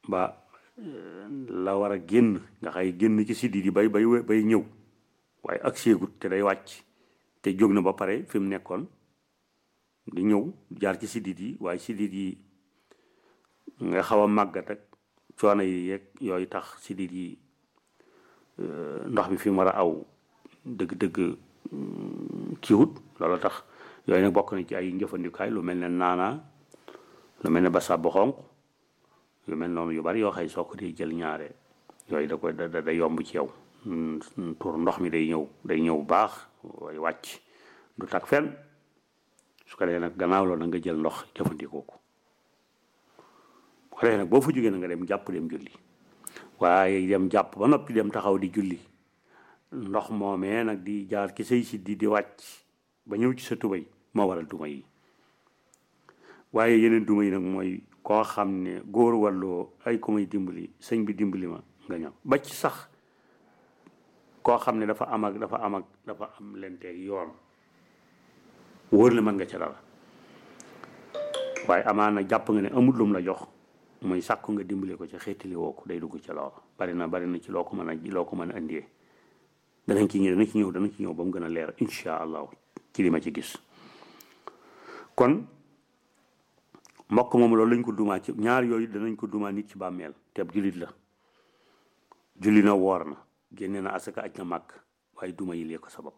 ba la war a génn nga xay génn ci siddiit yi bay bay bay ñëw waaye ak séegut te day wàcc te jóg na ba pare fi mu nekkoon di ñëw jaar ci siddiit yi waaye siddiit yi nga xaw a màggat ak coono yi yeeg yooyu tax siddiit yi ndox mi fi mu war a aw dëgg-dëgg kiiwut loolu tax yooyu nag bokk na ci ay njëfandikaay lu mel ne naana lu mel ne basaab bu xonq yu mel noonu yu bari yoo xëy soo ko di jël ñaare yooyu da koy da da yomb ci yow pour ndox mi day ñëw day ñëw baax way wàcc du tak fenn su ko defee nag gannaaw loolu nga jël ndox jëfandikoo ko bu ko defee nag boo fa jógee na nga dem jàpp dem julli waaye dem jàpp ba noppi dem taxaw di julli ndox moomee nag di jaar ci say siddi di wàcc ba ñëw ci sa tubay moo waral duma yi waaye yeneen duma yi nag mooy koo xam ne góor walloo ay ko may dimbali sëñ bi dimbali ma nga ñëw ba ci sax koo xam ne dafa am ak dafa am ak dafa am lenteeg yoon wóor la mën nga ca dara waaye amaana jàpp nga ne amul lum la jox muy sàkku nga dimbali ko ci xeetali woo ko day dugg ca loola bari na bari na ci loo ko mën a loo ko mën a indee danañ ci ñëw danañ ci ñëw danañ ci ñëw ba mu gën a leer incha allahu ci li ma ci gis kon mbokk moom loolu lañ ko dumaa ci ñaar yooyu danañ ko dumaa nit ci bàmmeel te ab jullit la julli na woor na génne na asaka aj na màgg waaye duma yi lee ko sabab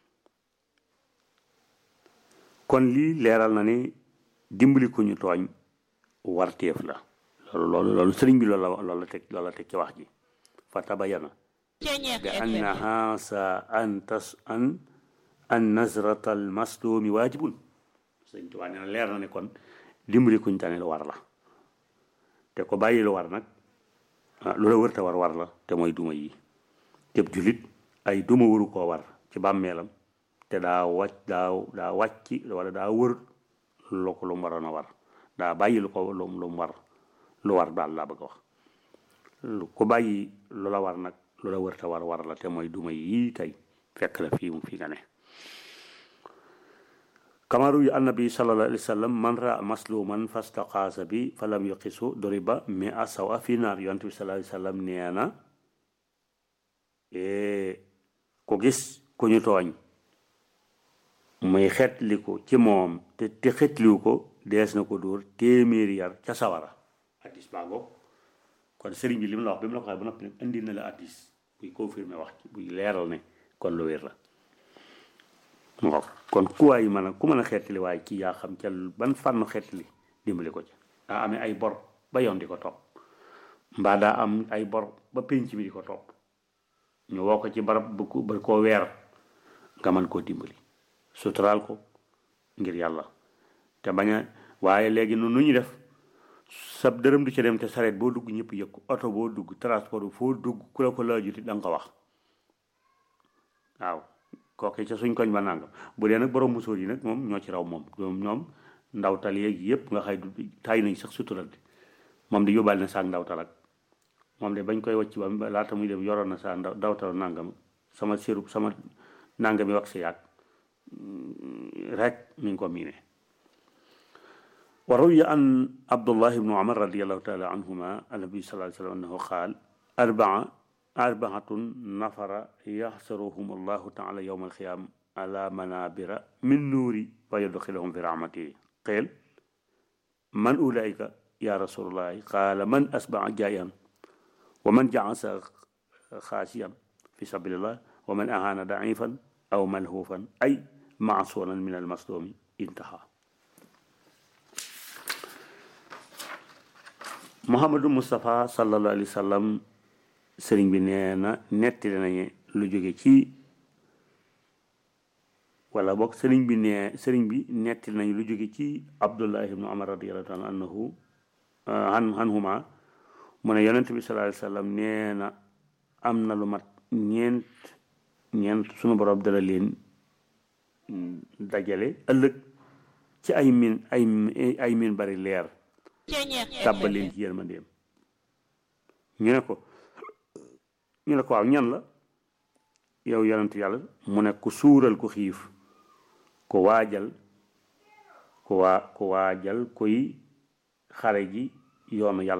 kon lii leeral na ne dimbali ko ñu tooñ warteef la loolu loolu loolu sëriñ bi loolu la loolu la teg loolu la teg ci wax ji fa tabayana bi annaha sa an tas an an nazrata al maslumi waajibun sëriñ Tuubaa nee na leer na ne kon dimbali kuñ tane lu war la te ko bàyyi lu war nag lu la wër te war war la te mooy duma yi tëb julit ay duma waru koo war ci bàmmeelam te daa wàcc daa daa wàcc wala daa wër lu ko lu mu waroon a war daa bàyyi lu ko lu lu mu war lu war daal laa bëgg a wax lu ko bàyyi lu la war nag lu la wër te war war la te mooy duma yii tey fekk la fii mu fi nga ne kamaru yu annabi sallallahu alayhi wa sallam man raa masluman fastaqaasa bi fa lam yuqisu doriba mi a saw a fi naar yonent bi sallallahu alayhi wa sallam nee na ku gis ku ñu tooñ muy xetli ko ci moom te te xetliwu ko dees na ko dóor téeméeri yar ca sawara addis baago kon sëriñ bi li mu la wax bi mu la ko waxee ba noppi nag indi na la addis buy confirmer wax ci buy leeral ne kon lu wér la waaw kon ku waay mën a ku mën a xeetali waaye ci yaa xam ca ban fànn xeetali dimbali ko ca daa amee ay bor ba yoon di ko topp mbaa daa am ay bor ba pénc mi di ko topp ñu woo ko ci barab bu ko ba koo weer nga mën koo dimbali suturaal ko ngir yàlla te bañ a waaye léegi nu nu ñu def sab dërëm du ca dem te sareet boo dugg ñëpp yëg ko oto boo dugg transport bi foo dugg ku la ko laajuti da nga ko wax waaw kooke ca suñ koñ ba nangam bu dee nag borom musóor yi nag moom ñoo ci raw moom ñoom ndawtal yeeg yëpp nga xay du taay nañ sax sutural di moom di yóbbaale na saak ndawtal ak moom de bañ koy wacc ba laata muy dem yoroon na saa ndaw ndawtal nangam sama sirub sama nangami wax si yàgg rek mi ngi ko miine wa ruwiya an abdullah ibnu umar radiallahu taala anhuma annabi sallallahu alayhi wa sallam annahu qaal arbaa arbaatun nafara yaxsaruhum allahu taala yowma alqiyam ala manabira min nuuri wa yudxilahum fi rahmatihi qeel man ulaika ya rasulullahi qaala man asbaa jaayan wa man jaasa xaasiyan fi sabilillah wa man ahaana daifan aw malhuufan ay maasuran min almaslumi intaha Muhammadu Moustapha sallallahu alayhi wa sallam sëriñ bi nee na nettali nañu lu jóge ci wala boog sëriñ bi nee sëriñ bi nettali nañu lu jóge ci Abdullah ibnu Umar radiyallahu taala anhu an anhuma mu ne yonent bi sallallahu alayhi wa sallam nee na am na lu mat ñeent ñeent sunu borom dala leen dajale ëllëg ci ay min ay ay min bari leer tàbbal leen ci yërmandeem ñu ne ko ñu ne ko waaw ñan la yow yonent yàlla mu ne ku suural ku xiif ku waajal ku waa ku waajal kuy xare ji yoonu yàlla